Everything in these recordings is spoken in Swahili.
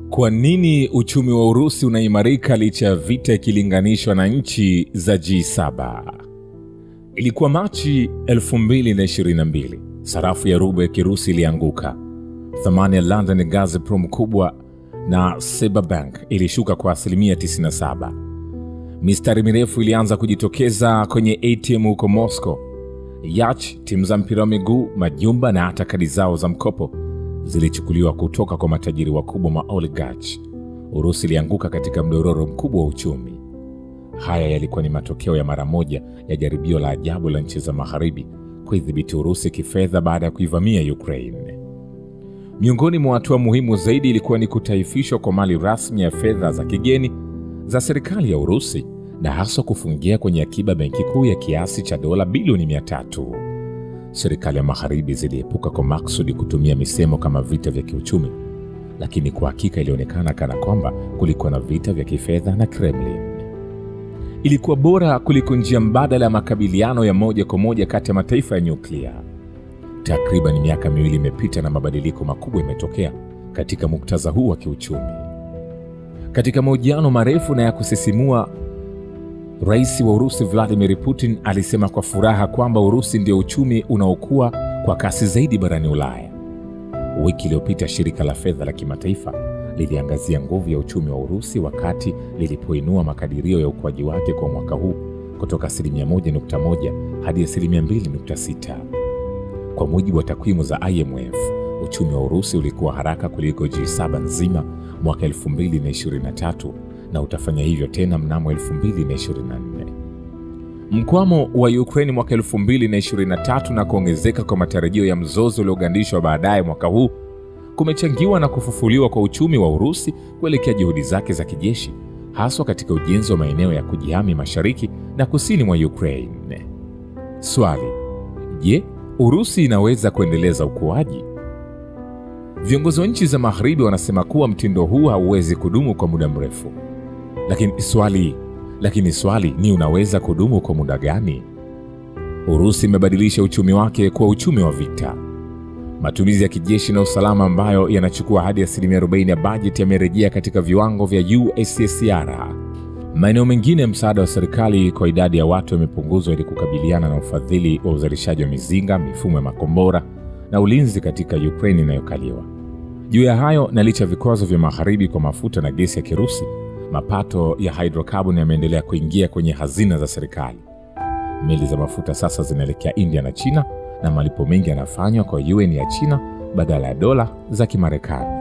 Kwa nini uchumi wa Urusi unaimarika licha ya vita ikilinganishwa na nchi za G7? Ilikuwa Machi 2022, sarafu ya ruble ya Kirusi ilianguka. Thamani ya London Gazprom kubwa na Cyberbank ilishuka kwa asilimia 97. Mistari mirefu ilianza kujitokeza kwenye ATM huko Moscow. Yach, timu za mpira wa miguu, majumba na hata kadi zao za mkopo zilichukuliwa kutoka kwa matajiri wakubwa ma oligarch. Urusi ilianguka katika mdororo mkubwa wa uchumi. Haya yalikuwa ni matokeo ya mara moja ya jaribio la ajabu la nchi za magharibi kuidhibiti Urusi kifedha baada ya kuivamia Ukraine. Miongoni mwa hatua muhimu zaidi ilikuwa ni kutaifishwa kwa mali rasmi ya fedha za kigeni za serikali ya Urusi na haswa kufungia kwenye akiba benki kuu ya kiasi cha dola bilioni mia tatu. Serikali ya magharibi ziliepuka kwa maksudi kutumia misemo kama vita vya kiuchumi, lakini kwa hakika ilionekana kana kwamba kulikuwa na vita vya kifedha na Kremlin. Ilikuwa bora kuliko njia mbadala ya makabiliano ya moja kwa moja kati ya mataifa ya nyuklia. Takriban miaka miwili imepita na mabadiliko makubwa yametokea katika muktadha huu wa kiuchumi. Katika mahojiano marefu na ya kusisimua, rais wa Urusi Vladimir Putin alisema kwa furaha kwamba Urusi ndio uchumi unaokuwa kwa kasi zaidi barani Ulaya. Wiki iliyopita shirika la fedha la kimataifa liliangazia nguvu ya uchumi wa Urusi wakati lilipoinua makadirio ya ukuaji wake kwa mwaka huu kutoka asilimia 1.1 hadi asilimia 2.6. Kwa mujibu wa takwimu za IMF, uchumi wa Urusi ulikuwa haraka kuliko G7 nzima mwaka 2023 na utafanya hivyo tena mnamo 2024. Mkwamo wa Ukraine mwaka 2023 na kuongezeka kwa matarajio ya mzozo uliogandishwa baadaye mwaka huu kumechangiwa na kufufuliwa kwa uchumi wa Urusi kuelekea juhudi zake za kijeshi, haswa katika ujenzi wa maeneo ya kujihami mashariki na kusini mwa Ukraine. Swali: je, Urusi inaweza kuendeleza ukuaji? Viongozi wa nchi za magharibi wanasema kuwa mtindo huu hauwezi kudumu kwa muda mrefu. Lakini swali, lakini swali ni unaweza kudumu kwa muda gani? Urusi imebadilisha uchumi wake kuwa uchumi wa vita. Matumizi ya kijeshi na usalama ambayo yanachukua hadi asilimia 40 ya bajeti yamerejea katika viwango vya USSR. Maeneo mengine ya msaada wa serikali kwa idadi ya watu yamepunguzwa ili kukabiliana na ufadhili wa uzalishaji wa mizinga, mifumo ya makombora na ulinzi katika Ukraine inayokaliwa. Juu ya hayo, na licha ya vikwazo vya magharibi kwa mafuta na gesi ya Kirusi, mapato ya hydrocarbon yameendelea kuingia kwenye hazina za serikali. Meli za mafuta sasa zinaelekea India na China na malipo mengi yanafanywa kwa yuan ya China badala ya dola za Kimarekani.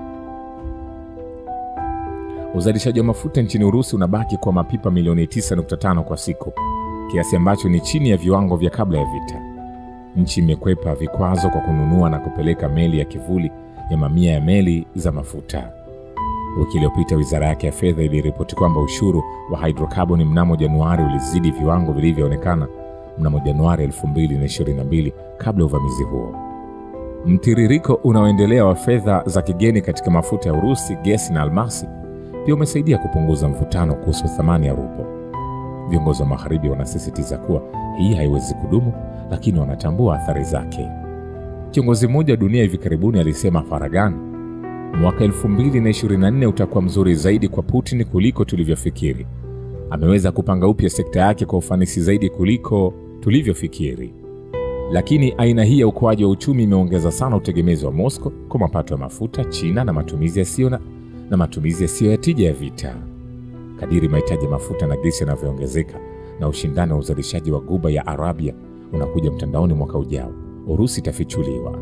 Uzalishaji wa mafuta nchini Urusi unabaki kwa mapipa milioni 9.5 kwa siku, kiasi ambacho ni chini ya viwango vya kabla ya vita. Nchi imekwepa vikwazo kwa kununua na kupeleka meli ya kivuli ya mamia ya meli za mafuta. Wiki iliyopita wizara yake ya fedha iliripoti kwamba ushuru wa hydrocarbon mnamo Januari ulizidi viwango vilivyoonekana mnamo Januari 2022 kabla ya uvamizi huo. Mtiririko unaoendelea wa fedha za kigeni katika mafuta ya Urusi, gesi na almasi pia umesaidia kupunguza mvutano kuhusu thamani ya rubo. Viongozi wa magharibi wanasisitiza kuwa hii haiwezi kudumu, lakini wanatambua athari zake. Kiongozi mmoja wa dunia hivi karibuni alisema faragani, mwaka 2024 utakuwa mzuri zaidi kwa Putin kuliko tulivyofikiri. Ameweza kupanga upya sekta yake kwa ufanisi zaidi kuliko tulivyofikiri. Lakini aina hii ya ukuaji wa uchumi imeongeza sana utegemezi wa Moscow kwa mapato ya mafuta, China na matumizi yasiyo na, na matumizi yasiyo ya tija ya vita. Kadiri mahitaji ya mafuta na gesi yanavyoongezeka na ushindani wa uzalishaji wa Ghuba ya Arabia unakuja mtandaoni mwaka ujao, Urusi itafichuliwa.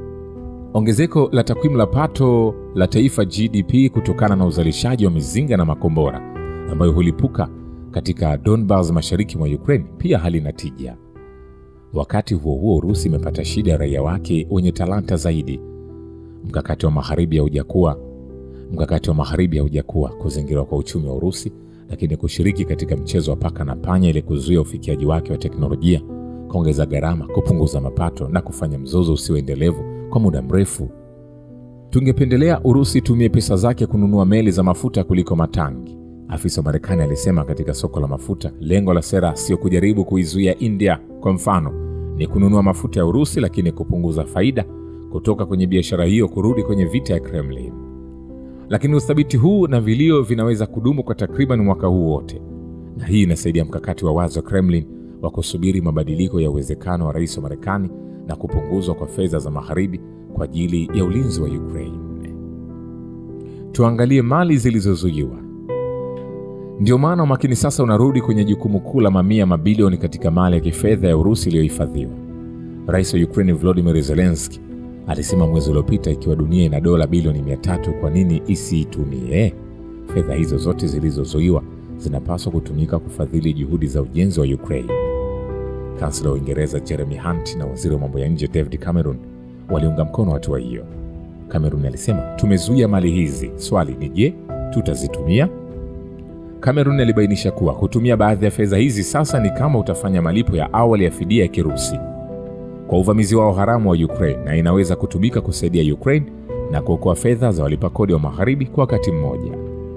Ongezeko la takwimu la pato la taifa GDP kutokana na uzalishaji wa mizinga na makombora ambayo hulipuka katika Donbas mashariki mwa Ukraine pia halina tija. Wakati huo huo, Urusi imepata shida ya raia wake wenye talanta zaidi. Mkakati wa magharibi haujakuwa mkakati wa magharibi haujakuwa kuzingirwa kwa uchumi wa Urusi, lakini kushiriki katika mchezo wa paka na panya ili kuzuia ufikiaji wake wa teknolojia, kuongeza gharama, kupunguza mapato na kufanya mzozo usio endelevu kwa muda mrefu. Tungependelea Urusi itumie pesa zake kununua meli za mafuta kuliko matangi, afisa wa Marekani alisema katika soko la mafuta. Lengo la sera sio kujaribu kuizuia India, kwa mfano, ni kununua mafuta ya Urusi, lakini kupunguza faida kutoka kwenye biashara hiyo kurudi kwenye vita ya Kremlin. lakini uthabiti huu na vilio vinaweza kudumu kwa takriban mwaka huu wote, na hii inasaidia mkakati wa wazi wa Kremlin wa kusubiri mabadiliko ya uwezekano wa rais wa Marekani na kupunguzwa kwa fedha za magharibi kwa ajili ya ulinzi wa Ukraine. Tuangalie mali zilizozuiwa. Ndio maana umakini sasa unarudi kwenye jukumu kuu la mamia mabilioni katika mali ya kifedha ya Urusi iliyohifadhiwa. Rais wa Ukraine Volodymyr Zelensky alisema mwezi uliopita, ikiwa dunia ina dola bilioni mia tatu, kwa nini isiitumie? Fedha hizo zote zilizozuiwa zinapaswa kutumika kufadhili juhudi za ujenzi wa Ukraine. Kansela wa Uingereza Jeremy Hunt na waziri wa mambo ya nje David Cameron waliunga mkono hatua hiyo. Cameron alisema, tumezuia mali hizi, swali ni je, tutazitumia? Cameron alibainisha kuwa kutumia baadhi ya fedha hizi sasa ni kama utafanya malipo ya awali ya fidia ya Kirusi kwa uvamizi wao haramu wa Ukraine, na inaweza kutumika kusaidia Ukraine na kuokoa fedha za walipa kodi wa magharibi kwa wakati mmoja.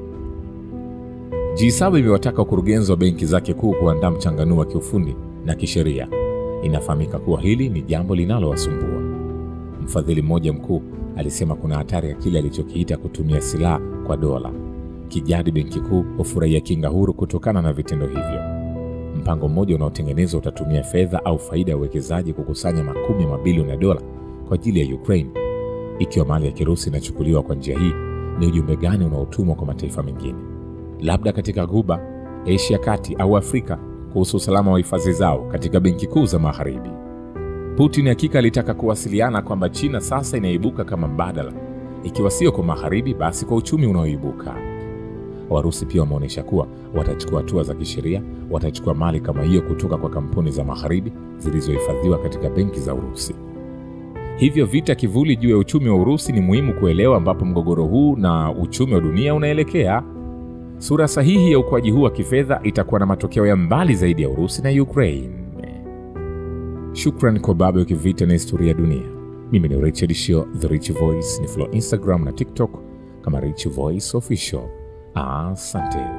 G7 imewataka wakurugenzi wa benki zake kuu kuandaa mchanganuo wa kiufundi na kisheria. Inafahamika kuwa hili ni jambo linalowasumbua. Mfadhili mmoja mkuu alisema kuna hatari ya kile alichokiita kutumia silaha kwa dola. Kijadi benki kuu hufurahia kinga huru kutokana na vitendo hivyo. Mpango mmoja unaotengenezwa utatumia fedha au faida ya uwekezaji kukusanya makumi ya mabilioni ya dola kwa ajili ya Ukraine. Ikiwa mali ya Kirusi inachukuliwa kwa njia hii, ni ujumbe gani unaotumwa kwa mataifa mengine, labda katika Ghuba, Asia kati au Afrika, kuhusu usalama wa hifadhi zao katika benki kuu za magharibi? Putin hakika alitaka kuwasiliana kwamba China sasa inaibuka kama mbadala, ikiwa sio kwa magharibi, basi kwa uchumi unaoibuka. Warusi pia wameonyesha kuwa watachukua hatua za kisheria, watachukua mali kama hiyo kutoka kwa kampuni za magharibi zilizohifadhiwa katika benki za Urusi. Hivyo vita kivuli juu ya uchumi wa Urusi ni muhimu kuelewa ambapo mgogoro huu na uchumi wa dunia unaelekea. Sura sahihi ya ukuaji huu wa kifedha itakuwa na matokeo ya mbali zaidi ya Urusi na Ukraine. Shukran kwa baba ya kivita na historia ya dunia. Mimi ni Richard Shio, The Rich Voice, ni follow Instagram na TikTok kama Rich Voice Official. Asante.